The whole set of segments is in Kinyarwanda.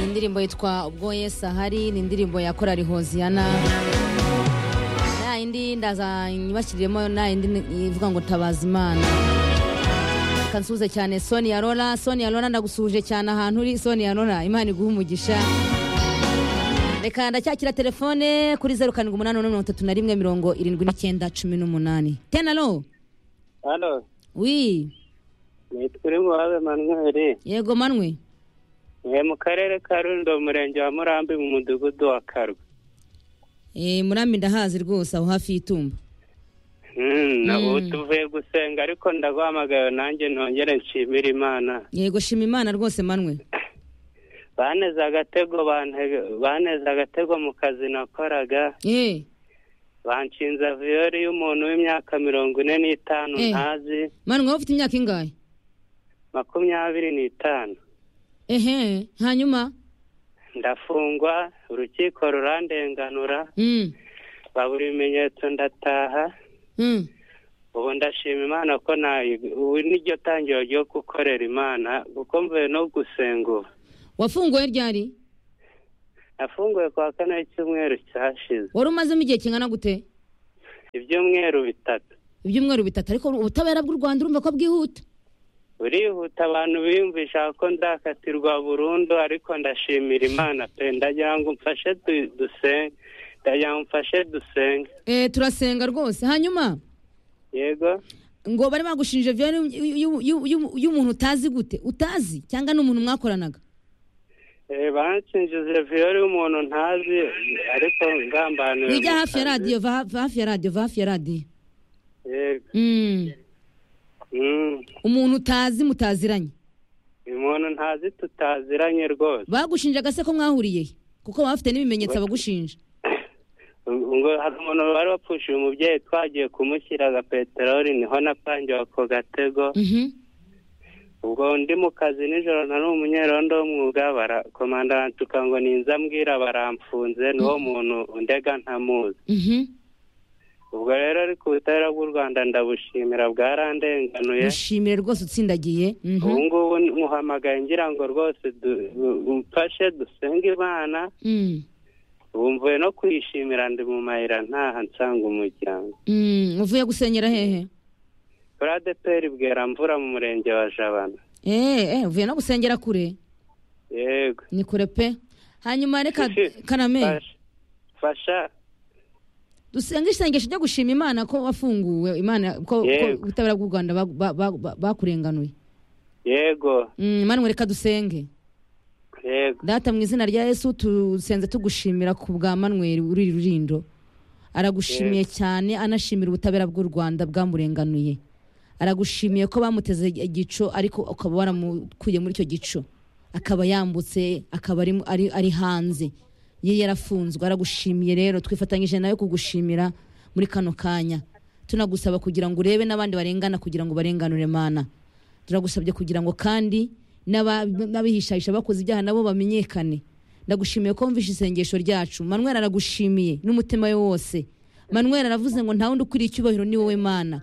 indirimbo yitwa ubwo yesu ahari ni indirimbo ya korari hoziyana na yindi ndaza nyibashyiriremo na yindi ivuga ngo tabaza imana kansuze cyane sonia rora sonia rora ndagusuhuje cyane ahantu uri sonia rora imana iguha umugisha reka ndacyakira telefone kuri zeru karindwi umunani umunani mirongo itatu na rimwe mirongo irindwi n'icyenda cumi n'umunani tenaro hano wi nitwa urimuhabe manweri yego manwe ni mu karere ka rundo umurenge wa murambi mu mudugudu wa karwa Eh, murambi ndahazi rwose aho hafi y'itumba Hmm, ubu tuvuye gusenga ariko ndaguhamagaye nanjye ntongere nshimire imana yego shima imana rwose manwe baneze agatego bante- baneze agatego mu kazi nakoraga eh banshinze viyori y'umuntu w'imyaka mirongo ine n'itanu Eh. ntazi manwe wowe ufite imyaka ingahe makumyabiri n'itanu ehe hanyuma ndafungwa urukiko rurandenganura mm. babura ibimenyetso ndataha Mm. ubu ndashima imana ko nta ubu niryo tangiro ryo gukorera imana kuko mvuye no gusenga ubu wafunguwe ryari nafunguye kwa kane icyumweru cyashize wari umazemo igihe kingana gute ibyumweru bitatu ibyumweru bitatu ariko ubutabera bw'u rwanda urumva ko bwihuta burihuta abantu biyumvisha ko ndakatirwa burundu ariko ndashimira imana pe ndagira ngo mfashe du- dusenge ndagira ngo mfashe dusenge eh, turasenga rwose hanyuma yego ngo bari bagushinje viyari y'umuntu utazi gute utazi cyangwa ni umuntu mwakoranaga Eh, bansinjize viyori y'umuntu ntazi ariko ngambaniwe wijya mu hafi ya kazi. radiyo va va hafi ya radiyo va hafi ya radiyo yego Mm. Mm. umuntu utazi mutaziranye uyu muntu ntazi tutaziranye rwose bagushinje agase ko mwahuriye he? kuko baba bafite n'ibimenyetso bagushinja ngo hari umuntu wari wapfushije umubyeyi twagiye kumushyira aga peteroli niho napangiwe ako gatego Mhm. ubwo ndi mu kazi nijoro nari umunyerondo w'umwuga barakomanda bantuka ngo ninza mbwira baramfunze n'uwo muntu ndega ntamuzi Mhm. ubwo rero ariko ubutabera bw'u rwanda ndabushimira bwarandenganuye mushimire rwose utsindagiye Mhm. ubu ngubu muhamagaye ngira ngo rwose du- umfashe dusenge imana Mm. ubu mvuye no kwishimira ndi mu mayira ntaha nsanga umuryango Mm. uvuye gusengera hehe buradeperi bwera mvura mu murenge wa jabana Eh, eh, uvuye no gusengera kure yego ni kure pe hanyuma reka Isi. kaname Fasha- fasha dusenge isengesho ryo gushima imana ko wafunguwe imana ko ko Yego. ubutabera bw'u rwanda ba- ba- ba- ba- bakurenganuye yego Mm, manwe reka dusenge yego data mu izina rya yesu tusenze tugushimira ku bwa manweri uri rurindo aragushimiye cyane anashimira ubutabera bw'u rwanda bwamurenganuye aragushimiye ko bamuteze igico ariko ukaba waramukuye muri icyo gico akaba yambutse akaba ari, ari, ari hanze ye yarafunzwe aragushimiye rero twifatanyije nawe kugushimira muri kano kanya tunagusaba kugira ngo urebe n'abandi barengana kugira ngo barenganure mana turagusabye kugira ngo kandi n'aba- n'abihishahisha bakoze ibyaha nabo bamenyekane ndagushimiye ko wumvishe isengesho ryacu manwera aragushimiye n'umutima we wose manwera aravuze ngo nta wundi ukwiriye icyubahiro ni wowe mana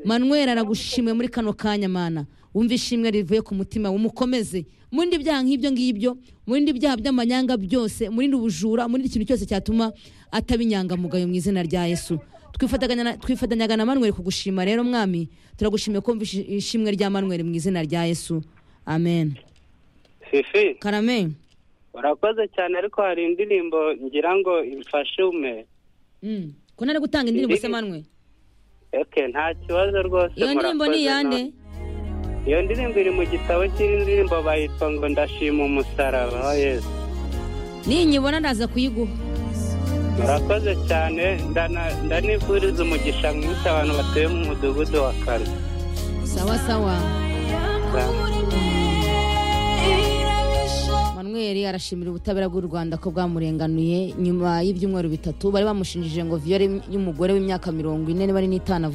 manwera aragushimiye muri kano kanya mana wumve ishimwe rivuye ku mutima umukomeze murinde ibyaha nk'ibyo ngibyo murinde ibyaha by'amanyanga byose murinde ubujura murinde ikintu cyose cyatuma ataba inyangamugayo mu izina rya yesu twifatanya na- twifatanyaga na manweri kugushima rero mwami turagushimiye kumva ishi- ishimwe rya manweri mu izina rya yesu amen fifi karame urakoze cyane ariko hari indirimbo ngira ngo imfashe ume Mm. ko ntari gutanga indirimbo se Indirimbo- manwe eke nta kibazo rwose iyo ndirimbo ni murakoze iyande namwe. iyo ndirimbo iri mu gitabo cy'indirimbo bayitwa ngo ndashima umusaraba wa yesu ninyibona ndaza kuyiguha murakoze cyane ndana- ndanifuriza umugisha mwinshi abantu batuye mu mudugudu wa karwa sawa sawa manweri arashimira ubutabera bw'u rwanda ko bwamurenganuye nyuma y'ibyumweru bitatu bari bamushinjije ngo viyore y'umugore w'imyaka mirongo ine niba ari n'itanu